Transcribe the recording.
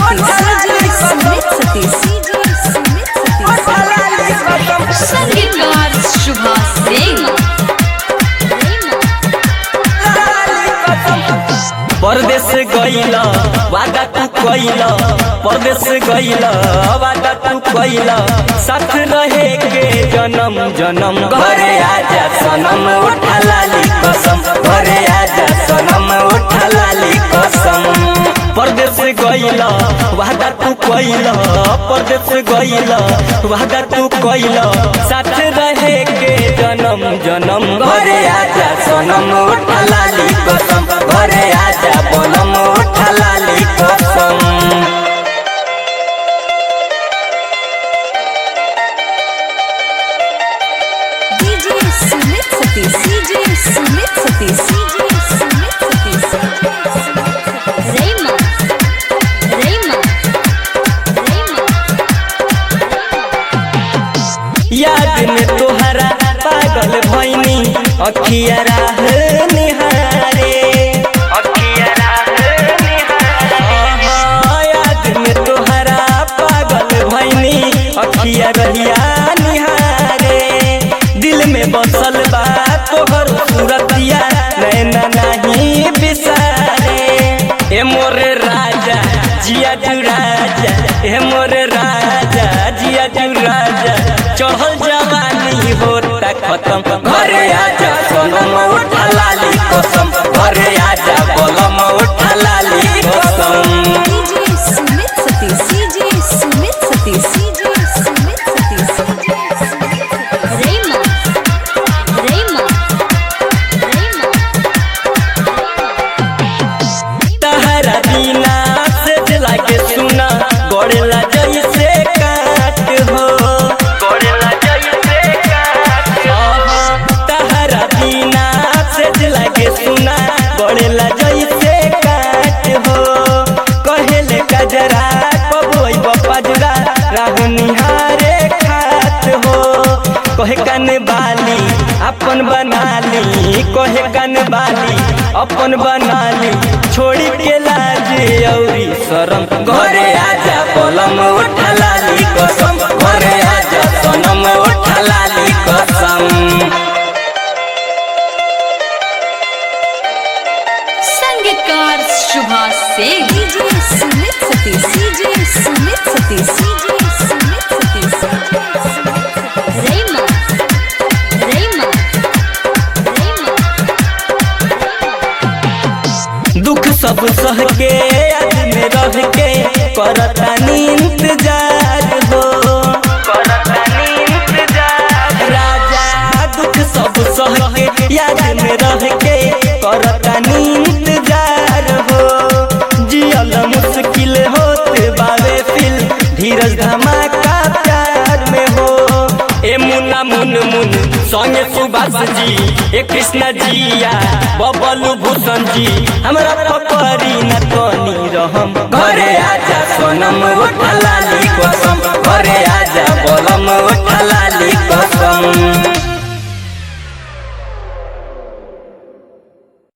सतीश सुमित सतीश सुमित सतीश संगीतकार शुभा सिंह परदेश गईला वादा तू कईला परदेश गईला वादा तू कईला साथ रहे के जन्म जन्म घरे आजा सनम उठा लाली कसम घरे आजा सनम उठा लाली कसम परदेश गईला वादा तू कईला परदेश गईला वादा तू कईला साथ रहे के जन्म जन्म घरे आजा सनम उठा लाली कसम घरे आजा बनम उठा लाली कसम DJ Sumit Satish DJ Sumit Satish DJ Sumit Satish रेमा रेमा रेमा याद में तोहरा पागल भैनी अखिया राह निहारे अखिया राह निहारे याद में तोहरा पागल भैनी अखिया रहिया निहारे दिल में बसल बा तोहर सूरतिया नैना नहीं बिसारे ए मोरे राजा जिया तू राजा ए मोरे राजा जिया तू राजा चढ़ल जवानी होता खत्म घरे आजा सोनम उठा लाली कसम घरे आजा बलम उठा लाली कसम DJ Sumit Satish DJ Sumit Satish DJ Sumit Satish रेमा रेमा रेमा तहरा बिना से दिला के सुना गड़ेला जैसे काट हो गड़ेला जैसे काट तहरा बिना से दिला के सुना गड़ेला जैसे काट हो कहेले कजरा कबोई बपजरा राह निहारे खात हो कहे कन बाली अपन बनाली कहे कन बाली अपन बनाली छोड़ी के लाज औरी शरम घरे आजा पलम उठा लाली कसम घरे आजा सनम उठा लाली कसम संगीतकार Shubha Singh DJ Sumit Satish DJ Sumit Satish DJ Sumit Satish रेमा रेमा रेमा दुख सब सह के याद में रह के करतानी इंतजार हो करतानी इंतजार राजा दुख सब सह के याद में रह के करतानी इंतजार हो जियल मुश्किल होत बावे फिल धीरज धमाका प्यार में हो ए मुन्ना मुन मुन संगे सुभाष जी ए कृष्ण जिया बबलू भूषण जी हमरा पकड़ी न तनी रहम घरे आजा सोनम उठा लाली कसम घरे आजा बोलम उठा लाली